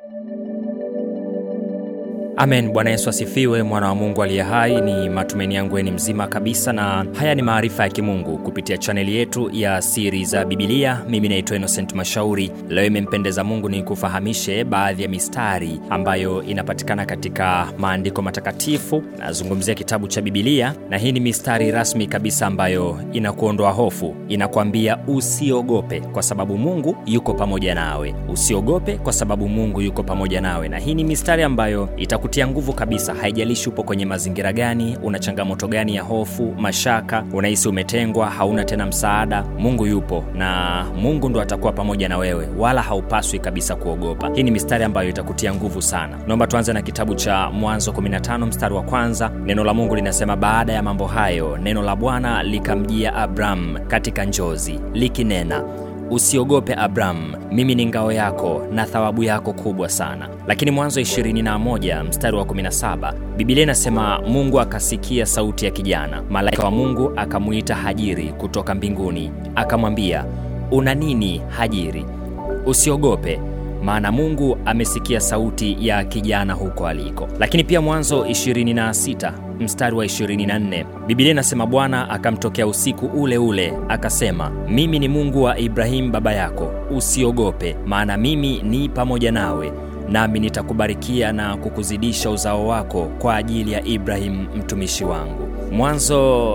Amen. Bwana Yesu asifiwe, mwana wa Mungu aliye hai. Ni matumaini yangu ni mzima kabisa, na haya ni maarifa ya kimungu kupitia chaneli yetu ya siri za Bibilia. Mimi naitwa Innocent Mashauri. Leo imempendeza Mungu ni kufahamishe baadhi ya mistari ambayo inapatikana katika maandiko matakatifu. Nazungumzia kitabu cha Bibilia, na hii ni mistari rasmi kabisa ambayo inakuondoa hofu, inakwambia usiogope kwa sababu Mungu yuko pamoja nawe. Usiogope kwa sababu Mungu yuko pamoja nawe, na hii ni mistari ambayo itaku tia nguvu kabisa. Haijalishi upo kwenye mazingira gani, una changamoto gani ya hofu, mashaka, unahisi umetengwa, hauna tena msaada, Mungu yupo na Mungu ndo atakuwa pamoja na wewe, wala haupaswi kabisa kuogopa. Hii ni mistari ambayo itakutia nguvu sana. Naomba tuanze na kitabu cha Mwanzo 15 mstari wa kwanza. Neno la Mungu linasema, baada ya mambo hayo, neno la Bwana likamjia Abram katika njozi likinena Usiogope Abramu, mimi ni ngao yako na thawabu yako kubwa sana. Lakini Mwanzo 21 mstari wa 17, Biblia inasema Mungu akasikia sauti ya kijana, malaika wa Mungu akamwita Hajiri kutoka mbinguni, akamwambia, una nini Hajiri? Usiogope, maana Mungu amesikia sauti ya kijana huko aliko. Lakini pia Mwanzo 26 mstari wa 24 Biblia inasema Bwana akamtokea usiku ule ule akasema, mimi ni Mungu wa Ibrahimu baba yako, usiogope, maana mimi ni pamoja nawe, nami nitakubarikia na kukuzidisha uzao wako kwa ajili ya Ibrahimu mtumishi wangu. Mwanzo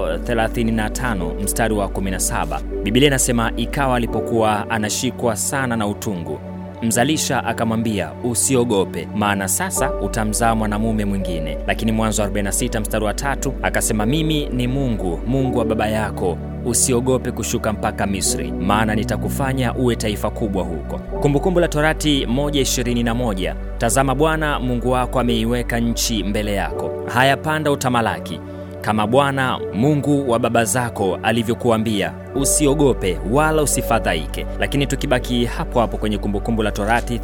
35 mstari wa 17 Biblia inasema ikawa alipokuwa anashikwa sana na utungu mzalisha akamwambia usiogope, maana sasa utamzaa mwanamume mwingine. Lakini Mwanzo 46 mstari wa tatu akasema mimi ni Mungu, Mungu wa baba yako, usiogope kushuka mpaka Misri, maana nitakufanya uwe taifa kubwa huko. Kumbukumbu la Torati 1:21 tazama, Bwana Mungu wako ameiweka nchi mbele yako, haya panda utamalaki kama Bwana Mungu wa baba zako alivyokuambia, usiogope wala usifadhaike. Lakini tukibaki hapo hapo kwenye Kumbukumbu la Torati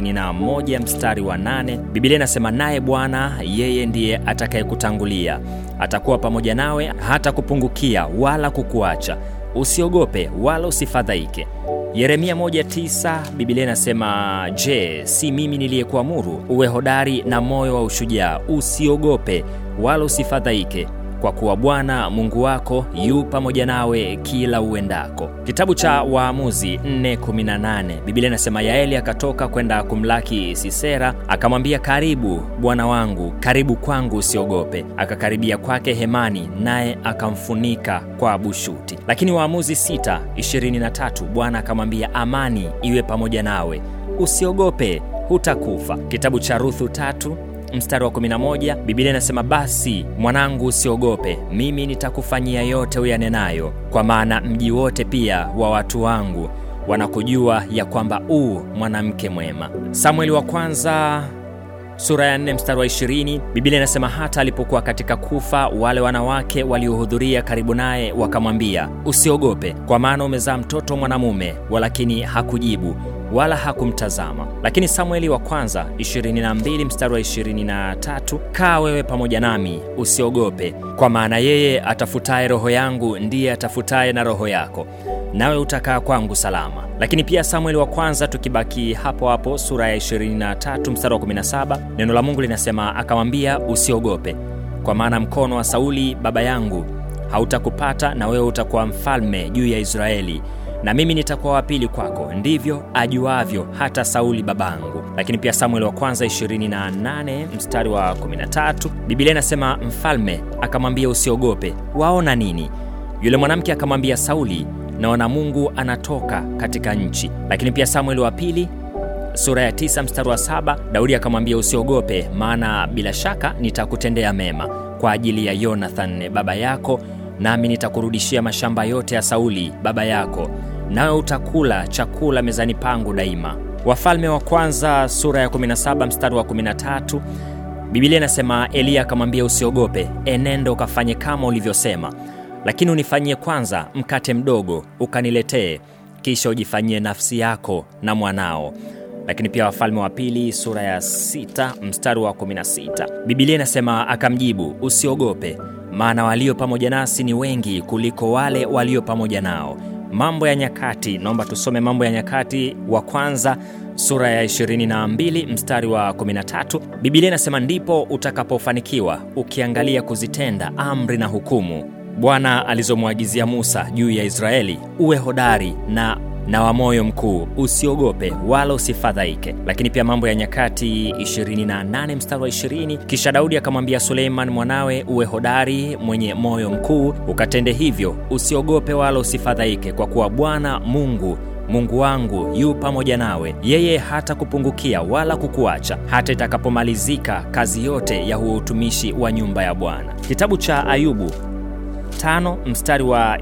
31 mstari wa 8, Biblia inasema naye Bwana yeye ndiye atakayekutangulia, atakuwa pamoja nawe, hata kupungukia wala kukuacha. Usiogope wala usifadhaike. Yeremia 1:9 Biblia inasema, je, si mimi niliyekuamuru uwe hodari na moyo wa ushujaa? Usiogope wala usifadhaike kwa kuwa Bwana Mungu wako yu pamoja nawe kila uendako. Kitabu cha Waamuzi 4:18 Biblia inasema Yaeli akatoka kwenda kumlaki Sisera, akamwambia, karibu bwana wangu, karibu kwangu, usiogope. Akakaribia kwake hemani, naye akamfunika kwa bushuti. Lakini Waamuzi 6:23 Bwana akamwambia, amani iwe pamoja nawe, usiogope, hutakufa. Kitabu cha Ruthu tatu mstari wa 11 Biblia inasema basi mwanangu, usiogope, mimi nitakufanyia yote uyanenayo, kwa maana mji wote pia wa watu wangu wanakujua ya kwamba u mwanamke mwema. Samueli wa kwanza sura ya 4 mstari wa 20 Biblia inasema hata alipokuwa katika kufa, wale wanawake waliohudhuria karibu naye wakamwambia, usiogope, kwa maana umezaa mtoto mwanamume, walakini hakujibu wala hakumtazama. Lakini Samueli wa kwanza 22 mstari wa 23, kaa wewe pamoja nami, usiogope, kwa maana yeye atafutaye roho yangu ndiye atafutaye na roho yako, nawe utakaa kwangu salama. Lakini pia Samueli wa kwanza, tukibaki hapo hapo, sura ya 23 mstari wa 17, neno la Mungu linasema akamwambia, usiogope, kwa maana mkono wa Sauli baba yangu hautakupata, na wewe utakuwa mfalme juu ya Israeli na mimi nitakuwa wa pili kwako, ndivyo ajuavyo hata Sauli babangu. Lakini pia Samueli wa kwanza 28 mstari wa 13, Biblia inasema mfalme akamwambia usiogope, waona nini? Yule mwanamke akamwambia Sauli, naona Mungu anatoka katika nchi. Lakini pia Samueli wa pili sura ya 9 mstari wa 7, Daudi akamwambia usiogope, maana bila shaka nitakutendea mema kwa ajili ya Yonathan baba yako nami nitakurudishia mashamba yote ya Sauli baba yako, nawe utakula chakula mezani pangu daima. Wafalme wa kwanza sura ya 17 mstari wa 13, Biblia inasema Eliya akamwambia usiogope, enenda ukafanye kama ulivyosema, lakini unifanyie kwanza mkate mdogo ukaniletee, kisha ujifanyie nafsi yako na mwanao. Lakini pia Wafalme wa pili sura ya 6 mstari wa 16, Biblia inasema akamjibu, usiogope maana walio pamoja nasi ni wengi kuliko wale walio pamoja nao. Mambo ya Nyakati. Naomba tusome Mambo ya Nyakati wa kwanza sura ya 22 mstari wa 13. Biblia inasema, ndipo utakapofanikiwa ukiangalia kuzitenda amri na hukumu Bwana alizomwagizia Musa juu ya Israeli, uwe hodari na na wa moyo mkuu, usiogope wala usifadhaike. Lakini pia Mambo ya Nyakati 28 mstari wa 20, kisha Daudi akamwambia Suleiman mwanawe, uwe hodari mwenye moyo mkuu, ukatende hivyo, usiogope wala usifadhaike, kwa kuwa Bwana Mungu Mungu wangu yu pamoja nawe, yeye hata kupungukia wala kukuacha, hata itakapomalizika kazi yote ya huo utumishi wa nyumba ya Bwana. Kitabu cha Ayubu tano mstari wa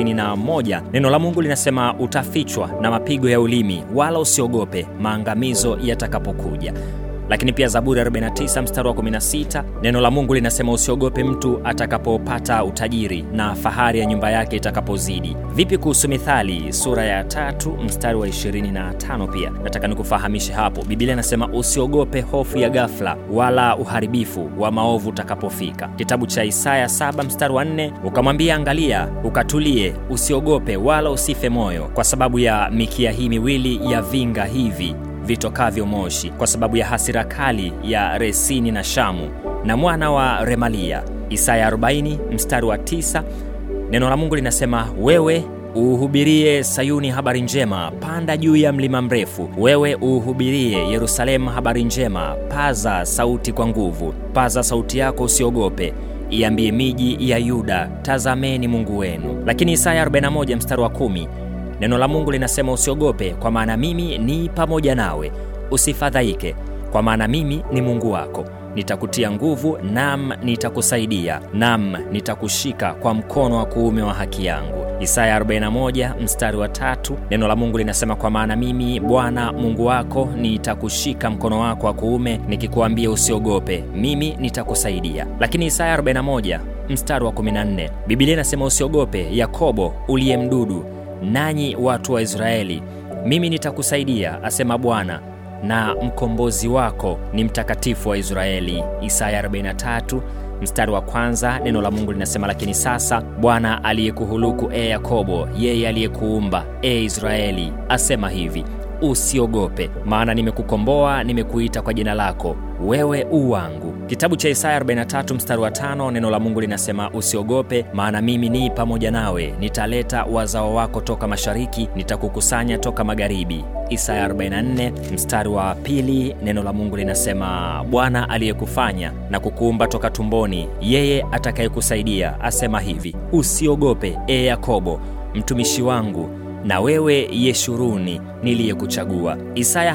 21, neno la Mungu linasema utafichwa na mapigo ya ulimi, wala usiogope maangamizo yatakapokuja. Lakini pia Zaburi 49 mstari wa 16, neno la Mungu linasema usiogope mtu atakapopata utajiri na fahari ya nyumba yake itakapozidi. Vipi kuhusu Mithali sura ya tatu mstari wa 25? Pia nataka nikufahamishe hapo, Biblia inasema usiogope hofu ya ghafla, wala uharibifu wa maovu utakapofika. Kitabu cha Isaya 7 mstari wa 4, ukamwambia angalia, ukatulie, usiogope wala usife moyo, kwa sababu ya mikia hii miwili ya vinga hivi vitokavyo moshi, kwa sababu ya hasira kali ya Resini na Shamu na mwana wa Remalia. Isaya 40 mstari wa 9, neno la Mungu linasema wewe uuhubirie Sayuni habari njema, panda juu ya mlima mrefu. Wewe uuhubirie Yerusalemu habari njema, paza sauti kwa nguvu, paza sauti yako, usiogope iambie miji ya Yuda, tazameni Mungu wenu. Lakini Isaya 41 mstari wa 10 Neno la Mungu linasema usiogope, kwa maana mimi ni pamoja nawe, usifadhaike, kwa maana mimi ni Mungu wako, nitakutia nguvu, nam nitakusaidia, nam nitakushika kwa mkono wa kuume wa haki yangu. Isaya 41 mstari wa tatu. Neno la Mungu linasema kwa maana mimi Bwana Mungu wako nitakushika mkono wako wa kuume, nikikuambia usiogope, mimi nitakusaidia. Lakini Isaya 41 mstari wa 14, Biblia inasema usiogope, Yakobo uliye mdudu nanyi watu wa Israeli, mimi nitakusaidia, asema Bwana, na mkombozi wako ni mtakatifu wa Israeli. Isaya 43 mstari wa kwanza. Neno la Mungu linasema lakini sasa Bwana aliyekuhuluku e Yakobo, yeye aliyekuumba e Israeli, asema hivi usiogope, maana nimekukomboa, nimekuita kwa jina lako, wewe u wangu. Kitabu cha Isaya 43 mstari wa tano, neno la Mungu linasema usiogope, maana mimi ni pamoja nawe, nitaleta wazao wako toka mashariki, nitakukusanya toka magharibi. Isaya 44 mstari wa pili, neno la Mungu linasema Bwana aliyekufanya na kukuumba toka tumboni, yeye atakayekusaidia asema hivi, usiogope e Yakobo, mtumishi wangu na wewe Yeshuruni niliyekuchagua. Isaya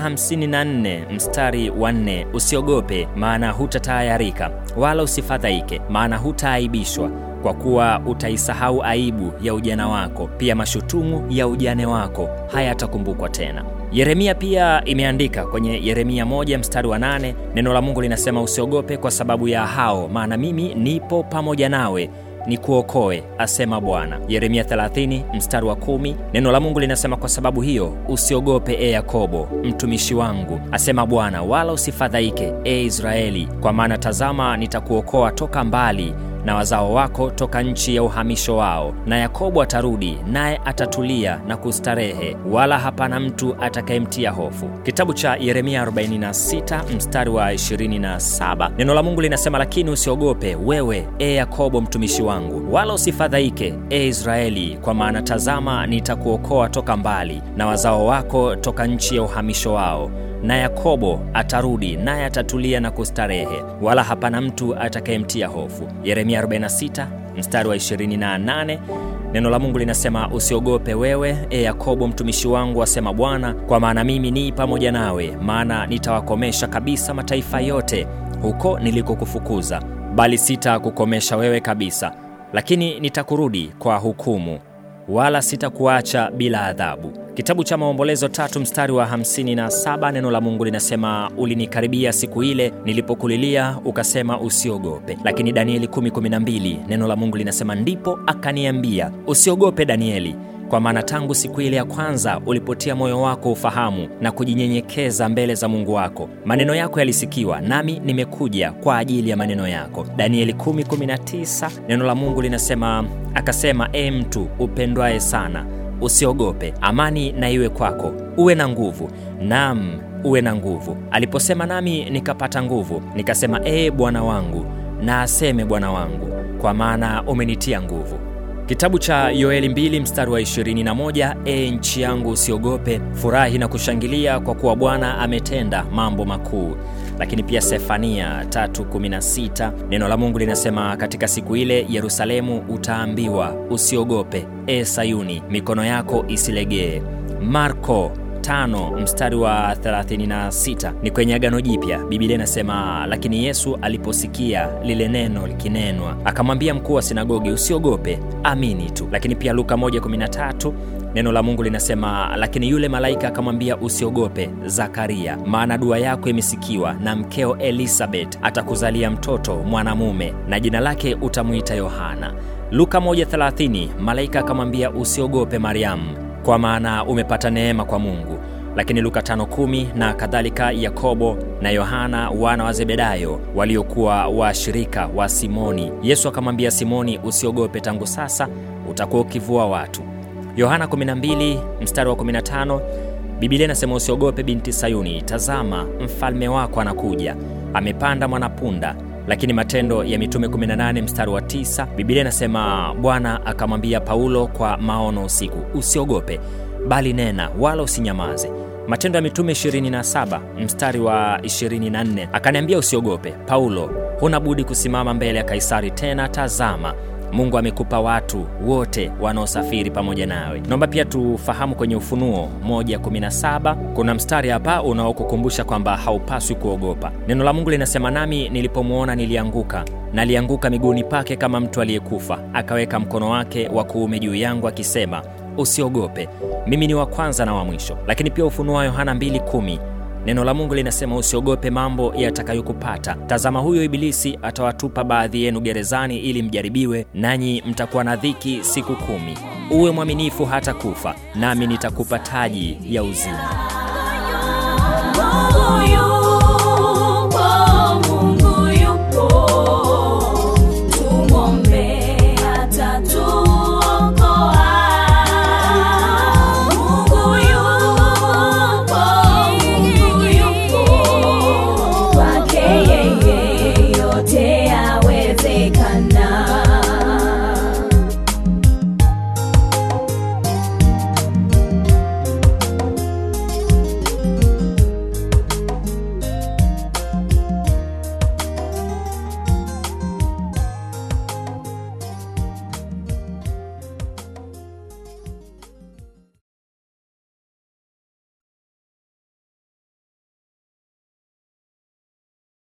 54 mstari wa 4, usiogope maana hutatayarika, wala usifadhaike maana hutaaibishwa, kwa kuwa utaisahau aibu ya ujana wako, pia mashutumu ya ujane wako hayatakumbukwa tena. Yeremia pia imeandika kwenye Yeremia moja mstari wa nane, neno la Mungu linasema usiogope kwa sababu ya hao, maana mimi nipo pamoja nawe ni kuokoe asema Bwana. Yeremia 30 mstari wa kumi, neno la Mungu linasema kwa sababu hiyo usiogope e Yakobo mtumishi wangu, asema Bwana, wala usifadhaike e Israeli, kwa maana tazama, nitakuokoa toka mbali na wazao wako toka nchi ya uhamisho wao. Na Yakobo atarudi naye atatulia na kustarehe, wala hapana mtu atakayemtia hofu. Kitabu cha Yeremia 46 mstari wa 27, neno la Mungu linasema lakini usiogope wewe e Yakobo mtumishi wangu, wala usifadhaike e Israeli, kwa maana tazama, nitakuokoa toka mbali na wazao wako toka nchi ya uhamisho wao na Yakobo atarudi naye atatulia na kustarehe, wala hapana mtu atakayemtia hofu. Yeremia 46 mstari wa 28, neno la Mungu linasema usiogope wewe e Yakobo mtumishi wangu, asema Bwana, kwa maana mimi ni pamoja nawe, maana nitawakomesha kabisa mataifa yote huko nilikokufukuza, bali sitakukomesha wewe kabisa, lakini nitakurudi kwa hukumu, wala sitakuacha bila adhabu. Kitabu cha Maombolezo tatu mstari wa 57 neno la Mungu linasema ulinikaribia siku ile nilipokulilia ukasema usiogope. Lakini Danieli 10:12 neno la Mungu linasema ndipo akaniambia usiogope Danieli, kwa maana tangu siku ile ya kwanza ulipotia moyo wako ufahamu na kujinyenyekeza mbele za Mungu wako, maneno yako yalisikiwa, nami nimekuja kwa ajili ya maneno yako. Danieli 10:19 neno la Mungu linasema akasema, e mtu upendwaye sana usiogope, amani na iwe kwako, uwe na nguvu. Naam, uwe na nguvu. Aliposema nami nikapata nguvu, nikasema ee Bwana wangu, na aseme Bwana wangu, kwa maana umenitia nguvu. Kitabu cha Yoeli 2 mstari wa 21, e nchi yangu usiogope, furahi na kushangilia, kwa kuwa Bwana ametenda mambo makuu. Lakini pia Sefania 3:16 neno la Mungu linasema, katika siku ile Yerusalemu utaambiwa usiogope, e Sayuni, mikono yako isilegee. Marko tano mstari wa 36 ni kwenye Agano Jipya. Biblia inasema lakini Yesu aliposikia lile neno likinenwa, akamwambia mkuu wa sinagogi, usiogope, amini tu. Lakini pia Luka 1:13 neno la Mungu linasema lakini yule malaika akamwambia, usiogope Zakaria, maana dua yako imesikiwa, na mkeo Elisabeth atakuzalia mtoto mwanamume, na jina lake utamwita Yohana. Luka 1:30 malaika akamwambia, usiogope Mariamu kwa maana umepata neema kwa Mungu. Lakini Luka 5:10 na kadhalika, Yakobo na Yohana wana wa Zebedayo waliokuwa washirika wa Simoni, Yesu akamwambia Simoni, usiogope, tangu sasa utakuwa ukivua watu. Yohana 12 mstari wa 15, Biblia inasema usiogope binti Sayuni, tazama mfalme wako anakuja, amepanda mwanapunda lakini Matendo ya Mitume 18 mstari wa 9, Biblia inasema Bwana akamwambia Paulo kwa maono usiku, usiogope, bali nena, wala usinyamaze. Matendo ya Mitume 27 mstari wa 24, akaniambia usiogope Paulo, huna budi kusimama mbele ya Kaisari, tena tazama Mungu amekupa watu wote wanaosafiri pamoja nawe. Naomba pia tufahamu kwenye Ufunuo 1:17 kuna mstari hapa unaokukumbusha kwamba haupaswi kuogopa. Neno la Mungu linasema, nami nilipomwona nilianguka, nalianguka miguuni pake kama mtu aliyekufa, akaweka mkono wake wa kuume juu yangu akisema, usiogope, mimi ni wa kwanza na wa mwisho. Lakini pia Ufunuo wa Yohana 2:10 Neno la Mungu linasema usiogope mambo yatakayokupata. Tazama, huyo Ibilisi atawatupa baadhi yenu gerezani ili mjaribiwe, nanyi mtakuwa na dhiki siku kumi. Uwe mwaminifu hata kufa, nami nitakupa taji ya uzima.